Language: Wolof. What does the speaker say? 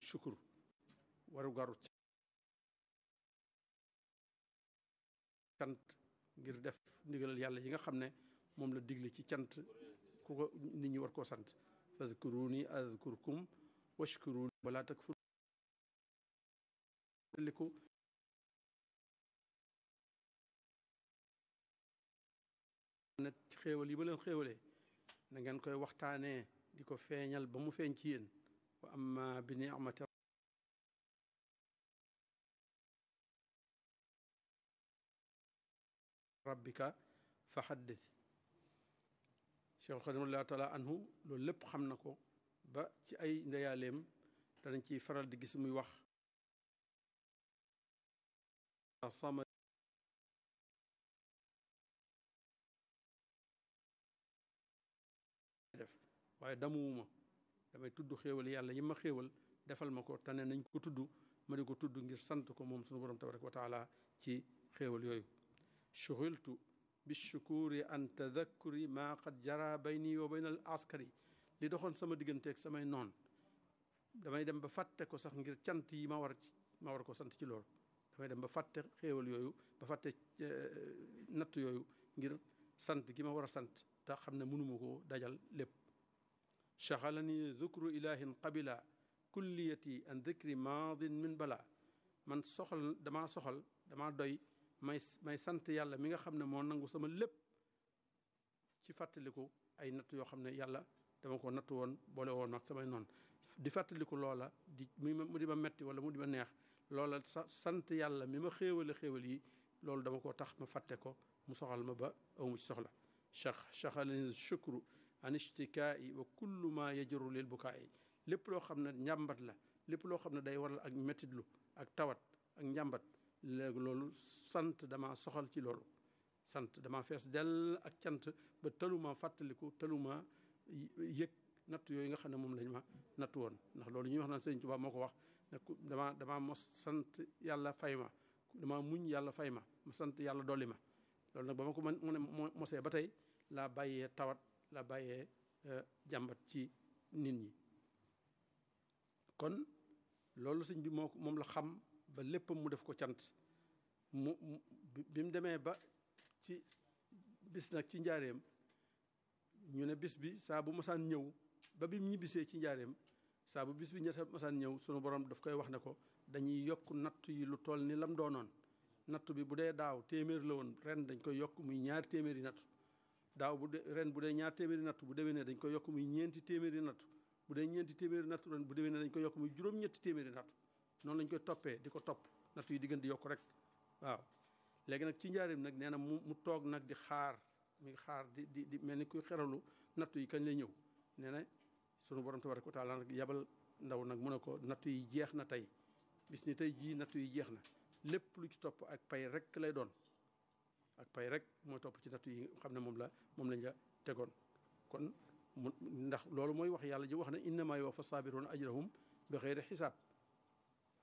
shukur waru garu cant ngir def ndigalal yàlla yi nga xam ne moom la digle ci cant ku ko nit ñi war koo sant fazkuruni azkurkum washkuruni wala takfur liku ne ci xéewal yi ma leen xéewalee na ngeen koy waxtaanee di ko feeñal ba mu feeñ ci yéen wa amma bi ni'mati rabbika fa xaddis Cheikh Xadim radiallahu taala anhu loolu lépp xam na ko ba ci ay ndeyaaleem danañ ciy faral di gis muy wax sama def waaye damuwuma damay tudd xéewal yàlla yi ma xéewal defal ma ko tane nañ ko tudd ma di ko tudd ngir sant ko moom sunu borom tabaraka wa taala ci xéewal yooyu shughiltu bishukuri an tadakkuri maa qad jara bayni wa bayna al askari li doxoon sama digganteeg samay noon damay dem ba fàtte ko sax ngir cant yi ma war ma war ko sant ci loolu damay dem ba fàtte xéewal yooyu ba fàtte natt yooyu ngir sant gi ma war a sant te xam ne mënuma ko dajal lépp chaxalani zukru ilahin qabila kulliyati an dikri maadin min bala man soxal damaa soxal damaa doy may may sant yàlla mi nga xam ne moo nangu sama lépp ci fàttaliku ay natt yoo xam ne yàlla dama ko natt woon boole woon ak samay noonu di fàttaliku loola di mu di ma metti wala mu di ma neex loola sa sant yàlla mi ma xéewale xéewal yi loolu dama ko tax ma fàtte ko mu soxal ma ba awmu ci soxla chax chaxalani shukru an ishtikaai wa kullu ma yajru lil bukaai lépp loo xam ne njàmbat la lépp loo xam ne day waral ak mettitlu ak tawat ak njàmbat léegi loolu sant dama soxal ci loolu sant dama fees dell ak cant ba taluma fàttaliku taluma yëg natt yooyu nga xam ne moom lañ ma natt woon ndax loolu ñuy wax naan Sëriñ Tuubaa moo ko wax ne dama dama mos sant yàlla fay ma dama muñ yàlla fay ma ma sant yàlla dolli ma loolu nag ba ma ko mën mu ne mosee ba tey laa bàyyee tawat laa bàyyee jàmbat ci nit ñi kon loolu sëñ bi moo moom la xam ba léppam mu def ko cant mu bi mu demee ba ci bis nag ci njaareem ñu ne bis bi saa bu masaan ñëw ba bi mu ñibbisee ci njaareem saa bu bis bi ñetta masaan ñëw sunu borom daf koy wax ne ko dañuy yokk natt yi lu toll ni lam doonoon natt bi bu dee daaw téeméer la woon ren dañ koy yokk muy ñaari téeméeri natt daaw bu dee ren bu dee ñaari téeméeri natt bu déwénee dañ koy yokk muy ñeenti téeméeri natt bu dee ñeenti téeméeri natt ren bu déwénee dañ koy yokk muy juróom-ñetti téeméeri natt noonu lañ koy toppee di ko topp natt yi di gën di yokk rek waaw léegi nag ci njaarim nag nee na mu mu toog nag di xaar mi ngi xaar di di di mel ni kuy xeralu natt yi kañ lay ñëw nee na sunu borom tabaraka wa taala nag yabal ndaw nag mu ne ko natt yi jeex na tey bis ni tey jii natt yi jeex na lépp lu ci topp ak pay rek lay doon ak pay rek mooy topp ci natt yi xam ne moom la moom lañ la tegoon kon mu ndax loolu mooy wax yàlla ji wax ne innama yuwaffa sabiruuna ajrahum bi xeyri xisaab